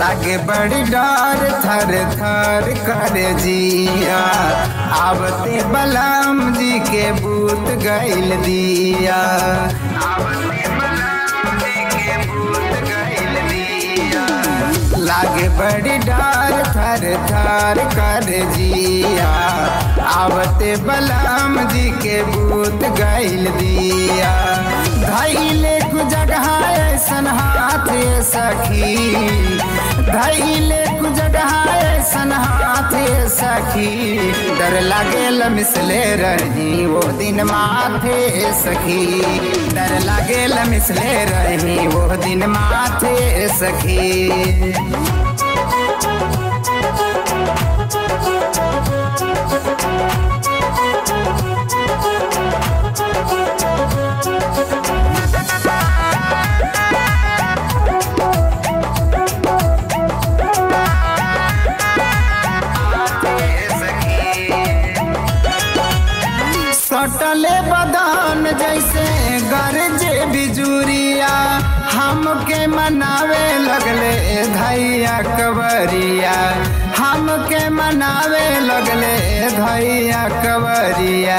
लागे बड़ी डर थर थर कर जिया आवते बलम जी के बूत गैल दिया आवते बलराम जी के बूत गैल दिया लागे बड़ी डर थर थर कर जिया आवते बलराम जी के बूत गैल दिया धैले कु जगह ऐसन हाथ सखी धैले कु जगह ऐसन हाथ सखी डर लागेल मिसले रही वो दिन माथे सखी डर लागेल मिसले रही वो दिन माथे सखी सटले बदान जैसे गरजे बिजुरिया हमके मनावे लगले धैया कवरिया हमके मनावे लगले धैया कवरिया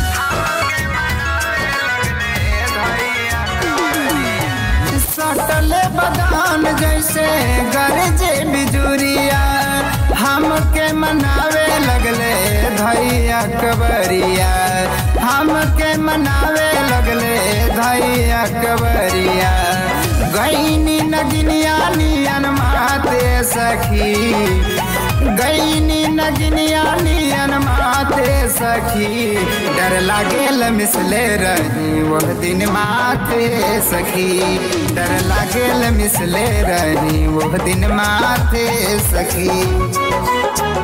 सटले बदान जैसे गरजे बिजुरिया हमके मनावे लगले धैया कबरिया हमके मनावे लगले धैया कबरिया गईनी नगिनिया नियन माते सखी गईनी नगिनिया नियन माते सखी डर लागेल मिसले रही वह दिन माथे सखी डर लागेल मिसले रही वह दिन माथे सखी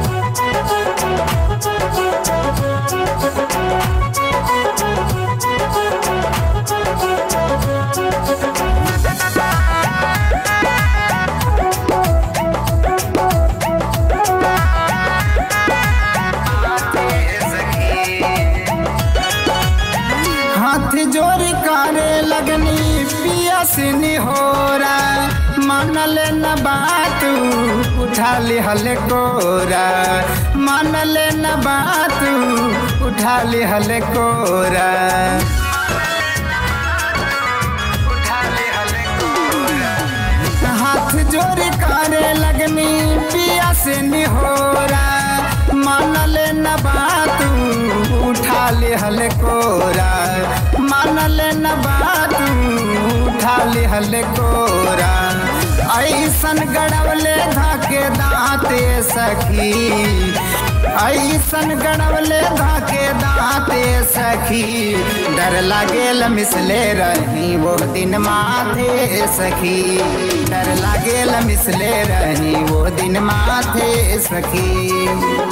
हाथ जोड़ करे लगनी पिया से निहोरा मानल न बात उठा ले हले कोरा मानल न बात उठा ले हले कोरा हाथ जोड़ करे लगनी पिया से निहोरा मानल न बात उठा ले हल कोरा मानल न बात उठा ले हल कोरा ऐसन गड़वले धाके दाँते सखी ऐसन गड़वले धाके दाँते सखी डर लागेल मिसले रही वो दिन माथे सखी डर लागेल मिसले रही वो दिन माथे सखी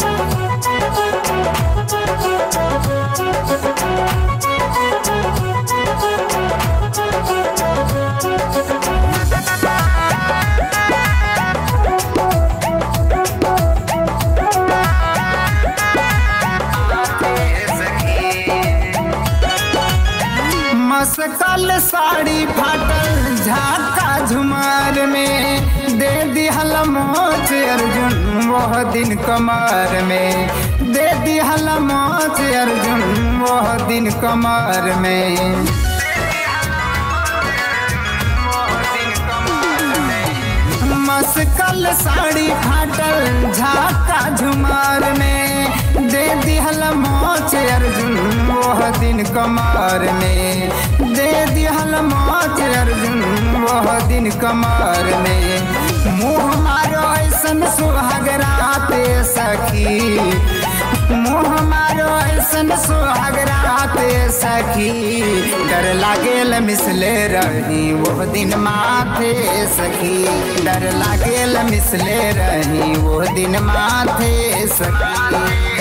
मसकल साड़ी फाटल झाका झुमार में दे दिहल मोच अर्जुन वह दिन कमर में दे दिहल मोच अर्जुन वह दिन कमर में मसकल साड़ी फाटल झाका झुमार में दे दिहल मोच अर्जुन वह दिन कमर में दे दिहल मोच अर्जुन वह दिन कमर में मुँह मारो ऐसन सुहागराते सखी मुँह मारो ऐसन सुहागराते सखी डर लागेल मिसले रही वो दिन माथे सखी डर लागेल मिसले रही वो दिन माथे सखी